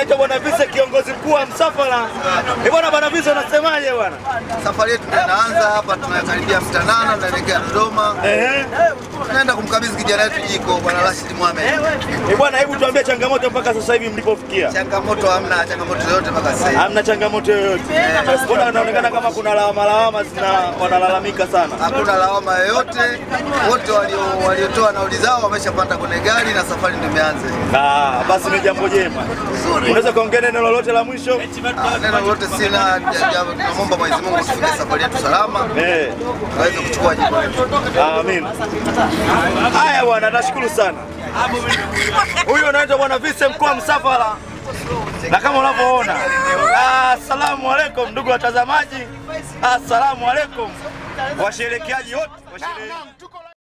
anaitwa Bwana Vise, kiongozi mkuu wa msafara. Eh bwana, Bwana Vise, unasemaje bwana? Safari yetu tunaanza hapa, tunakaribia Mtanana, tunaelekea Dodoma, Ehe. tunaenda kumkabidhi kijana wetu jiko Bwana Rashid Mohamed. Eh bwana, hebu tuambie changamoto mpaka sasa hivi mlipofikia. Changamoto hamna, changamoto yoyote mpaka sasa hivi. Hamna changamoto yoyote. Mbona inaonekana kama kuna lawama lawama zina wanalalamika sana. Hakuna lawama yoyote, wote walio- waliotoa nauli zao wameshapanda kwenye gari na safari ndio imeanza. Ah, basi ni jambo jema. Unaweza kuongea neno lolote la mwisho? Ah, Neno lolote sina, ja- ja- tunamwomba Mwenyezi Mungu tufike safari yetu salama, Eh. tuweze kuchukua jiko letu. Amin. Haya bwana, nashukuru sana. Huyu anaitwa bwana Vise, mkuu wa msafara, na kama unavyoona, assalamu alaikum ndugu watazamaji, assalamu alaikum washerekeaji wote washere-